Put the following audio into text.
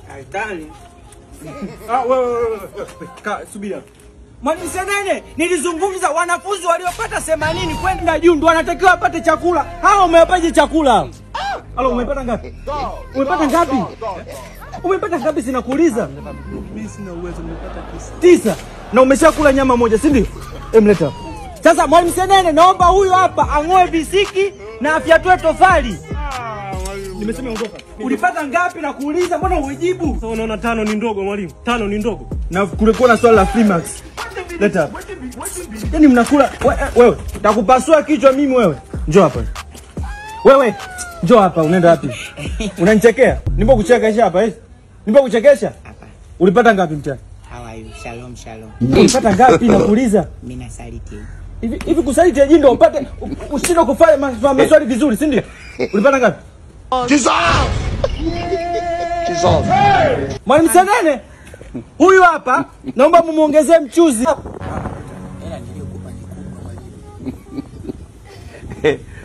Haitani. Ah, wewe wewe wewe. Ka- Subiri hapo. Mwalimu Senene, nilizungumza wanafunzi waliopata 80 kwenda juu ndo wanatakiwa wapate chakula. Hao umewapaje chakula? Alo, umepata ngapi? Umepata ngapi? Umepata ngapi sinakuuliza? Mimi sina uwezo, nimepata tisa. Tisa. Na umeshakula nyama moja, si ndio? Emleta hapa. Sasa Mwalimu Senene, naomba huyu hapa ang'oe visiki na afyatue tofali. Nimesema ondoka. Ulipata ngapi na kuuliza, mbona ujibu? Sasa unaona tano ni ndogo mwalimu. Tano ni ndogo. Na kulikuwa na swali la Freemax. Leta hapa. Yaani mnakula we- eh, wewe, takupasua kichwa mimi wewe. Njoo hapa. Wewe, njoo hapa, unaenda wapi? Unanichekea? Nipo kuchekesha hapa eh? Nipo kuchekesha? Ulipata ngapi mtani? How are you? Shalom, shalom. Ulipata ngapi nakuuliza? Mimi nasaliti. Hivi hivi kusaliti aje ndio upate u- ushindwe kufanya ma- maswali vizuri, si ndio? Ulipata ngapi? Mwalimu Senene, huyu hapa naomba mumuongezee mchuzi. Hela niliyokupa ni kubwa mwalimu.